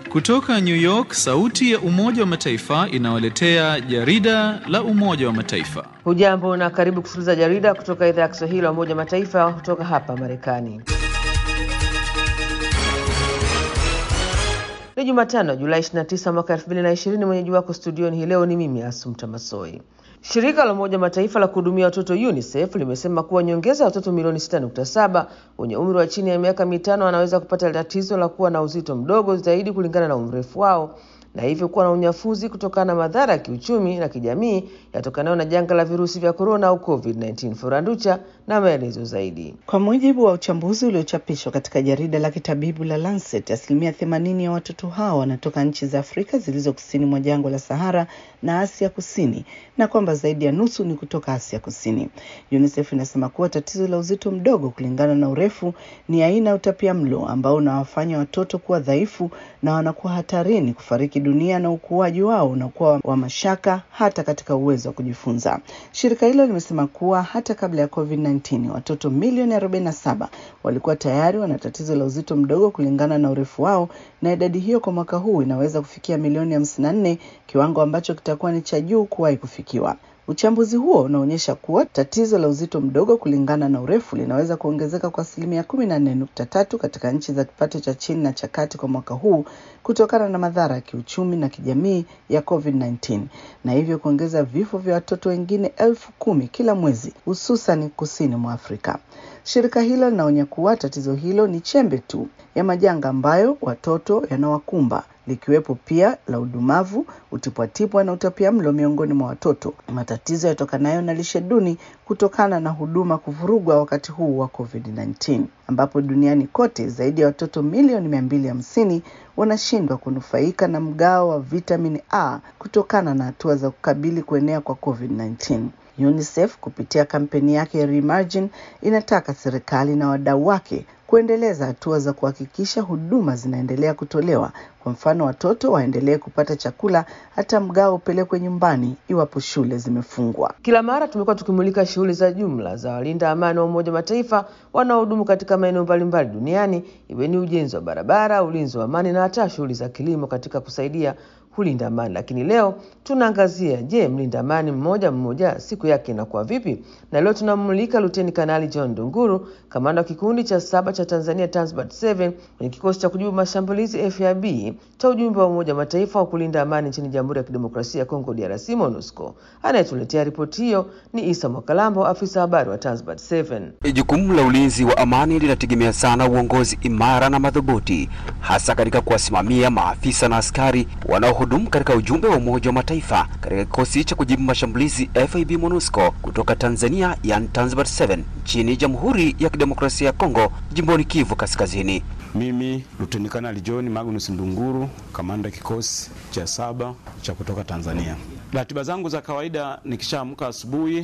Kutoka New York, sauti ya Umoja wa Mataifa inawaletea jarida la Umoja wa Mataifa. Hujambo na karibu kusikiliza jarida kutoka idhaa ya Kiswahili ya Umoja wa Mataifa kutoka hapa Marekani. Ni Jumatano, Julai 29 mwaka 2020. Mwenyeji wako studioni hii leo ni mimi Asumta Masoi. Shirika la Umoja Mataifa la kuhudumia watoto UNICEF limesema kuwa nyongeza ya watoto milioni 6.7 wenye umri wa chini ya miaka mitano wanaweza kupata tatizo la kuwa na uzito mdogo zaidi kulingana na umrefu wao na hivyo kuwa na unyafuzi kutokana na madhara ya kiuchumi na kijamii yatokanayo na janga la virusi vya korona au COVID-19. Furanducha na maelezo zaidi. Kwa mujibu wa uchambuzi uliochapishwa katika jarida la kitabibu la Lancet, asilimia themanini ya watoto hao wanatoka nchi za Afrika zilizo kusini mwa jangwa la Sahara na Asia Kusini, na kwamba zaidi ya nusu ni kutoka Asia Kusini. UNICEF inasema kuwa tatizo la uzito mdogo kulingana na urefu ni aina ya utapia mlo ambao unawafanya watoto kuwa dhaifu na wanakuwa hatarini kufariki dunia na ukuaji wao unakuwa wa mashaka hata katika uwezo wa kujifunza. Shirika hilo limesema kuwa hata kabla ya COVID-19 watoto milioni 47 walikuwa tayari wana tatizo la uzito mdogo kulingana na urefu wao, na idadi hiyo kwa mwaka huu inaweza kufikia milioni 54, kiwango ambacho kitakuwa ni cha juu kuwahi kufikiwa. Uchambuzi huo unaonyesha kuwa tatizo la uzito mdogo kulingana na urefu linaweza kuongezeka kwa asilimia kumi na nne nukta tatu katika nchi za kipato cha chini na cha kati kwa mwaka huu kutokana na madhara ya kiuchumi na kijamii ya COVID-19 na hivyo kuongeza vifo vya watoto wengine elfu kumi kila mwezi hususan kusini mwa Afrika. Shirika hilo linaonya kuwa tatizo hilo ni chembe tu ya majanga ambayo watoto yanawakumba likiwepo pia la udumavu, utipwatipwa na utapia mlo miongoni mwa watoto, matatizo yatokanayo na lishe duni kutokana na huduma kuvurugwa wakati huu wa COVID-19, ambapo duniani kote zaidi ya watoto milioni mia mbili hamsini wanashindwa kunufaika na mgao wa vitamini A kutokana na hatua za kukabili kuenea kwa COVID-19. UNICEF kupitia kampeni yake ya Reimagine inataka serikali na wadau wake kuendeleza hatua za kuhakikisha huduma zinaendelea kutolewa. Kwa mfano, watoto waendelee kupata chakula hata mgao upelekwe nyumbani iwapo shule zimefungwa. Kila mara tumekuwa tukimulika shughuli za jumla za walinda amani wa Umoja wa Mataifa wanaohudumu katika maeneo mbalimbali duniani, iwe ni ujenzi wa barabara, ulinzi wa amani na hata shughuli za kilimo katika kusaidia kulinda amani. Lakini leo tunaangazia, je, mlinda amani mmoja mmoja siku yake inakuwa vipi? Na leo tunamulika Luteni Kanali John Dunguru, kamanda wa kikundi cha saba cha Tanzania Tanzbat 7 kwenye kikosi cha kujibu mashambulizi FIB cha ujumbe wa Umoja wa Mataifa wa kulinda amani nchini Jamhuri ya Kidemokrasia ya Kongo DRC MONUSCO. Anayetuletea ripoti hiyo ni Isa Mwakalambo, afisa habari wa Tanzbat 7. Jukumu la ulinzi wa amani linategemea sana uongozi imara na madhubuti, hasa katika kuwasimamia maafisa na askari wanaohudumu katika ujumbe wa Umoja wa Mataifa katika kikosi cha kujibu mashambulizi FIB MONUSCO kutoka Tanzania, yani Tanzbat 7 nchini Jamhuri ya Kidemokrasia ya Kongo, jimboni Kivu Kaskazini. Mimi Luteni Kanali John Magnus Ndunguru, kamanda kikosi cha saba cha kutoka Tanzania. Ratiba zangu za kawaida, nikishaamka asubuhi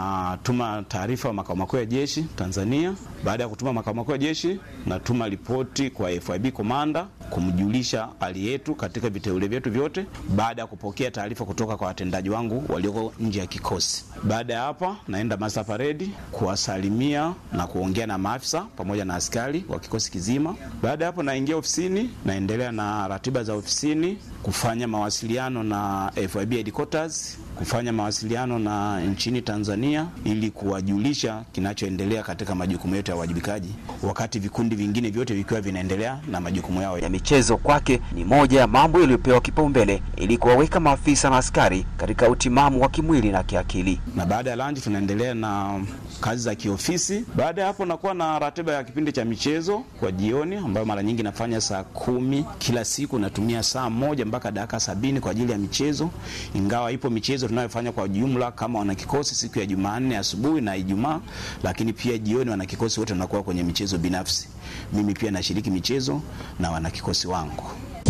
natuma taarifa makao makuu ya jeshi Tanzania. Baada ya kutuma makao makuu ya jeshi, natuma ripoti kwa FIB komanda kumjulisha hali yetu katika viteule vyetu vyote, baada ya kupokea taarifa kutoka kwa watendaji wangu walioko nje ya kikosi. Baada ya hapa, naenda master parade kuwasalimia na kuongea na maafisa pamoja na askari wa kikosi kizima. Baada ya hapo, naingia ofisini, naendelea na ratiba za ofisini, kufanya mawasiliano na FIB headquarters, kufanya mawasiliano na nchini Tanzania ili kuwajulisha kinachoendelea katika majukumu yetu ya uwajibikaji, wakati vikundi vingine vyote vikiwa vinaendelea na majukumu yao ya michezo. Kwake ni moja ya mambo yaliyopewa kipaumbele ili kuwaweka maafisa na askari katika utimamu wa kimwili na kiakili. Na baada ya lunch tunaendelea na kazi za kiofisi. Baada ya hapo, nakuwa na ratiba ya kipindi cha michezo kwa jioni, ambayo mara nyingi nafanya saa kumi kila siku. Natumia saa moja mpaka dakika sabini kwa ajili ya michezo, ingawa ipo michezo tunayofanya kwa jumla kama wanakikosi siku ya Jumanne asubuhi na Ijumaa, lakini pia jioni wanakikosi wote wanakuwa kwenye michezo binafsi. Mimi pia nashiriki michezo na wanakikosi wangu.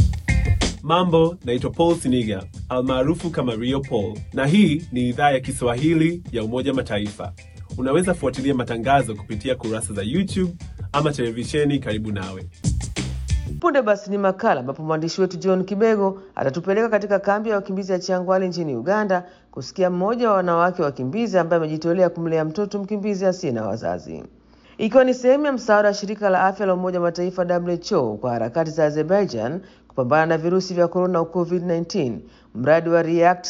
Mambo, naitwa Paul Siniga almaarufu kama Rio Paul, na hii ni idhaa ya Kiswahili ya Umoja Mataifa. Unaweza fuatilia matangazo kupitia kurasa za YouTube ama televisheni karibu nawe. Punde basi ni makala ambapo mwandishi wetu John Kibego atatupeleka katika kambi ya wakimbizi ya Changwali nchini Uganda kusikia mmoja wa wanawake wakimbizi ambaye amejitolea kumlea mtoto mkimbizi asiye na wazazi. ikiwa ni sehemu ya msaada wa shirika la afya la Umoja wa Mataifa WHO kwa harakati za Azerbaijan kupambana na virusi vya korona au COVID-19. Mradi wa React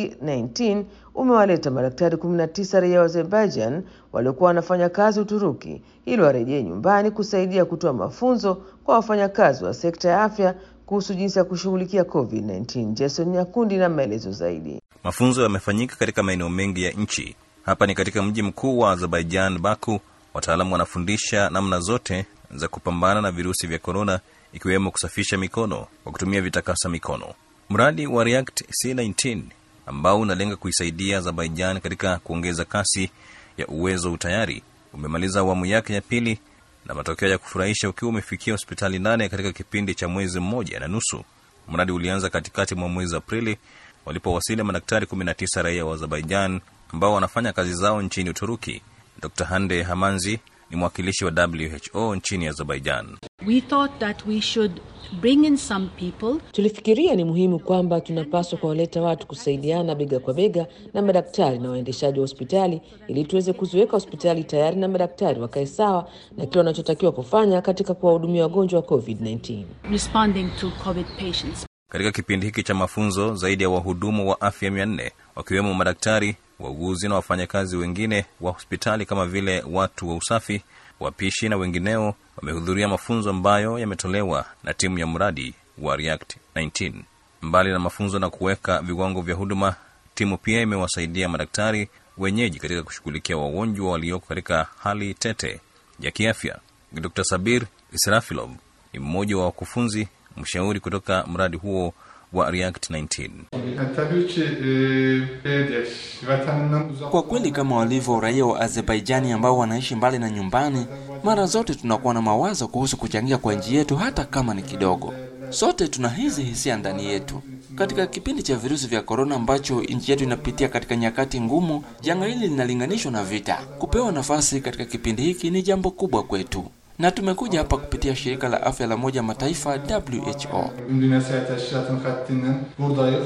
C19 umewaleta madaktari 19 raia wa Azerbaijan waliokuwa wanafanya kazi Uturuki ili warejee nyumbani kusaidia kutoa mafunzo kwa wafanyakazi wa sekta ya afya kuhusu jinsi ya kushughulikia COVID-19. Jason Nyakundi na maelezo zaidi. Mafunzo yamefanyika katika maeneo mengi ya nchi. Hapa ni katika mji mkuu wa Azerbaijan, Baku. Wataalamu wanafundisha namna zote za kupambana na virusi vya korona, ikiwemo kusafisha mikono kwa kutumia vitakasa mikono. Mradi wa React C19 ambao unalenga kuisaidia Azerbaijan katika kuongeza kasi ya uwezo utayari umemaliza awamu yake ya pili na matokeo ya kufurahisha ukiwa umefikia hospitali nane katika kipindi cha mwezi mmoja na nusu. Mradi ulianza katikati mwa mwezi Aprili walipowasili madaktari 19 raia wa Azerbaijan ambao wanafanya kazi zao nchini Uturuki. Dr Hande Hamanzi ni mwakilishi wa WHO nchini Azerbaijan. We thought that we should bring in some people. Tulifikiria ni muhimu kwamba tunapaswa kuwaleta watu kusaidiana bega kwa bega na madaktari na waendeshaji wa hospitali ili tuweze kuziweka hospitali tayari na madaktari wakae sawa na kile wanachotakiwa kufanya katika kuwahudumia wagonjwa wa COVID-19. responding to COVID patients. Katika kipindi hiki cha mafunzo, zaidi ya wahudumu wa afya mia nne wakiwemo madaktari, wauguzi na wafanyakazi wengine wa hospitali kama vile watu wa usafi, wapishi na wengineo wamehudhuria mafunzo ambayo yametolewa na timu ya mradi wa React 19. Mbali na mafunzo na kuweka viwango vya huduma, timu pia imewasaidia madaktari wenyeji katika kushughulikia wagonjwa walioko katika hali tete ya kiafya. Dr Sabir Israfilov ni mmoja wa wakufunzi mshauri kutoka mradi huo wa React 19. Tabii ki e, Bangladesh vatanından uzak Kwa kweli kama walivyo raia wa Azerbaijani ambao wanaishi mbali na nyumbani, mara zote tunakuwa na mawazo kuhusu kuchangia kwa nchi yetu, hata kama ni kidogo. Sote tuna hizi hisia ndani yetu. Katika kipindi cha virusi vya korona ambacho nchi yetu inapitia katika nyakati ngumu, janga hili linalinganishwa na vita. Kupewa nafasi katika kipindi hiki ni jambo kubwa kwetu, na tumekuja hapa kupitia shirika la afya la Umoja wa Mataifa WHO. Dünya Sağlık Teşkilatı'nın katlinden buradayız.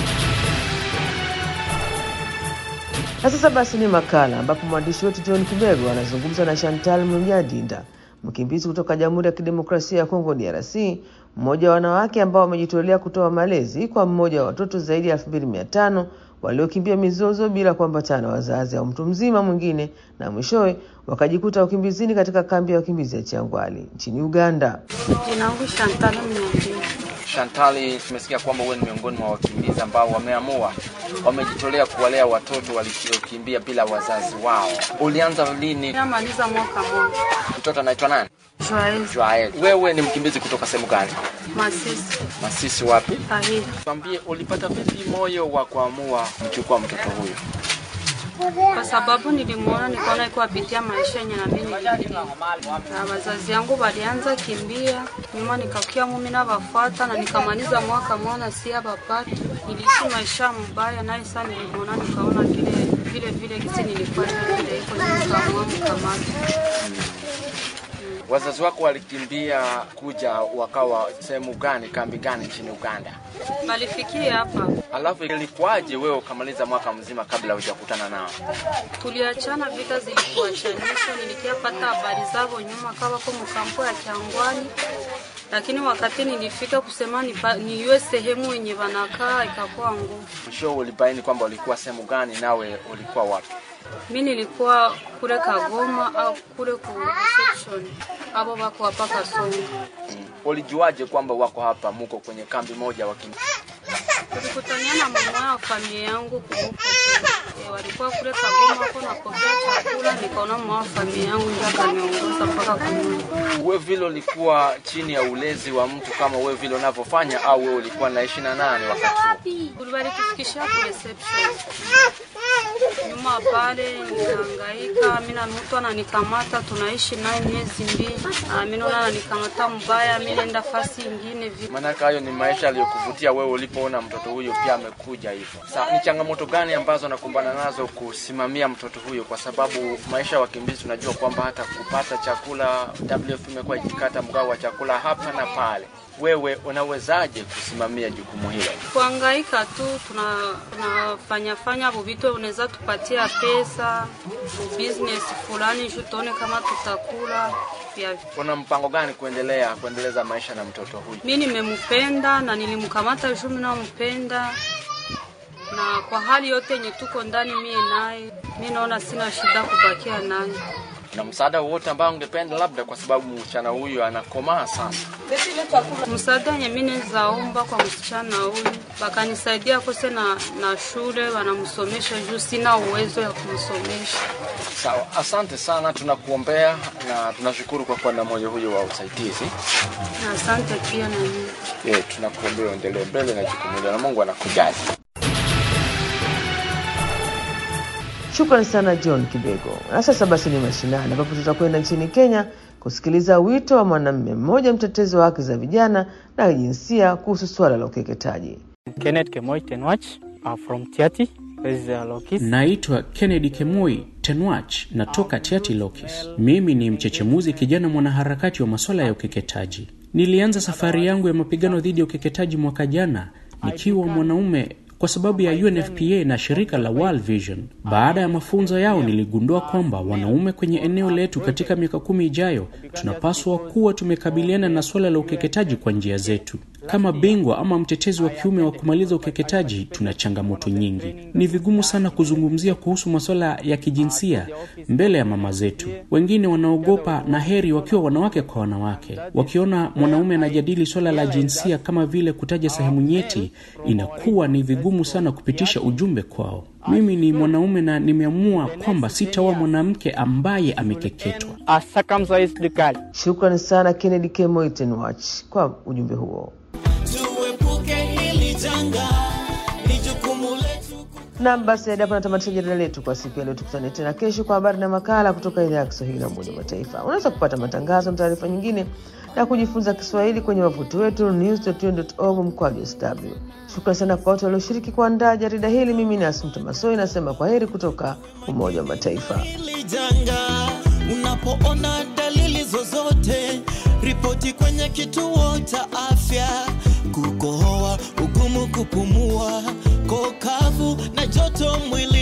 Na sasa basi ni makala ambapo mwandishi wetu John Kibego anazungumza na Chantal Munyadinda, mkimbizi kutoka Jamhuri ya Kidemokrasia ya Kongo DRC, mmoja wa wanawake ambao wamejitolea kutoa malezi kwa mmoja wa watoto zaidi ya elfu mbili mia tano waliokimbia mizozo bila kuambatana na wazazi au mtu mzima mwingine, na mwishowe wakajikuta ukimbizini katika kambi ya wakimbizi ya Changwali nchini Uganda. Jina langu Chantal Mnyandini. Shantali, tumesikia kwamba wewe ni miongoni mwa wakimbizi ambao wameamua, wamejitolea kuwalea watoto waliokimbia bila wazazi wao. Ulianza lini? Namaliza mwaka mmoja. Mtoto anaitwa nani? Joel Joel. Wewe ni mkimbizi kutoka sehemu gani? Masisi Masisi wapi? Tahiri. Tuambie, ulipata vipi moyo wa kuamua kumchukua mtoto huyu? Kwa sababu nilimwona nikaona iko apitia maisha yenye na mimi nilipitia. Na wazazi yangu walianza kimbia, nyuma nikakia mumi na bafuata na nikamaliza mwaka mmoja si abapati. Niliishi maisha mbaya naye sana nilimwona nikaona kile vile vile kisi nilikuwa vile iko nikaamua mkamata. Wazazi wako walikimbia kuja wakawa sehemu gani, kambi gani nchini Uganda? Walifikia hapa. Alafu ilikuwaje wewe ukamaliza mwaka mzima kabla hujakutana nao? Tuliachana, vita zilikuachanisha. Nilikiapata habari zao nyuma kawa ko mkampo ya Kyangwani, lakini wakati nilifika kusema nipa- niwe sehemu yenye wanakaa ikakuwa ngumu. Mwisho ulibaini kwamba ulikuwa sehemu gani, nawe ulikuwa wapi? Mi nilikuwa kule Kagoma au kule ku reception, abo wako hapa Kasongo. Ulijuaje kwamba wako hapa, muko kwenye kambi moja wakimbizi? Tulikutania na mama wa familia yangu kuhuko e, walikuwa kule Kagoma wako napokea chakula, nikaona mama wa familia yangu ndio akaniongoza mpaka kununua. Wewe vile ulikuwa chini ya ulezi wa mtu kama wewe vile unavyofanya, au wewe ulikuwa naishi na nani wakati huo? Walitufikishia ku reception nyuma pale, nikahangaika mimi na mtu ananikamata, tunaishi naye miezi mbili, Ah, mimi naona ananikamata mbaya, mimi naenda fasi ingine vi Maanake hayo ni maisha aliyokuvutia wewe ulipoona mtoto huyo pia amekuja hivyo. Sasa ni changamoto gani ambazo nakumbana nazo kusimamia mtoto huyo, kwa sababu maisha ya wakimbizi tunajua kwamba hata kupata chakula, WF imekuwa ikikata mgao wa chakula hapa na pale. wewe unawezaje kusimamia jukumu hilo? kuangaika tu tuna tunafanya fanya vitu unaweza tupatia pesa business fulani juu tuone kama tutakula vya Una mpango gani kuendelea kuendeleza maisha na mtoto huyu? mi nimempenda na nilimkamata juu mi nampenda na kwa hali yote yenye tuko ndani mie naye mi naona sina shida kubakia naye Na msaada wowote ambao ungependa labda, kwa sababu msichana huyu anakomaa sana. msaada yenye mi nezaomba kwa msichana huyu wakanisaidia kose na, na shule wanamsomesha juu sina uwezo ya kumsomesha Sawa, asante sana, tunakuombea na tunashukuru kwa kuwa na moyo huyo wa usaidizi. na asante pia na mimi Yeah, tunakuombea uendelee mbele na jukumu hilo na Mungu anakujali. Shukrani sana John Kibego. Na sasa basi ni mashinani, ambapo tutakwenda nchini Kenya kusikiliza wito wa mwanamume mmoja mtetezi wa haki za vijana na jinsia kuhusu suala la ukeketaji. Kenneth Kemoi Tenwach uh, from Tiati. This is uh, Lokis. Naitwa Kennedy Kemoi Tenwach, natoka Tiati Lokis. Mimi ni mchechemuzi kijana mwanaharakati wa masuala ya ukeketaji. Nilianza safari yangu ya mapigano dhidi ya ukeketaji mwaka jana nikiwa mwanaume kwa sababu ya UNFPA na shirika la World Vision. Baada ya mafunzo yao, niligundua kwamba wanaume kwenye eneo letu katika miaka kumi ijayo tunapaswa kuwa tumekabiliana na suala la ukeketaji kwa njia zetu. Kama bingwa ama mtetezi wa kiume wa kumaliza ukeketaji, tuna changamoto nyingi. Ni vigumu sana kuzungumzia kuhusu masuala ya kijinsia mbele ya mama zetu. Wengine wanaogopa na heri wakiwa wanawake kwa wanawake, wakiona mwanaume anajadili swala la jinsia kama vile kutaja sehemu nyeti, inakuwa ni vigumu sana kupitisha ujumbe kwao. Mimi ni mwanaume na nimeamua kwamba sitaoa mwanamke ambaye amekeketwa. A circumcised girl. Shukrani sana Kennedy Kemoi Tenwach kwa ujumbe huo. tuepuke hili janga, ni jukumu letu. Nam, basi hadi hapo natamatisha jarida letu kwa siku ya leo. Tukutane tena kesho kwa habari na makala kutoka idhaa ya Kiswahili ya Umoja wa Mataifa. Unaweza kupata matangazo na taarifa nyingine na kujifunza Kiswahili kwenye wavuti wetu news.un.org mkwaju sw. Shukrani sana kwa wote walioshiriki kuandaa jarida hili. Mimi ni Asumta Masoi nasema kwa heri kutoka Umoja wa Mataifa. Hili janga, unapoona dalili zozote, ripoti kwenye kituo cha afya. Kukohoa, ugumu kupumua, kokavu na joto mwili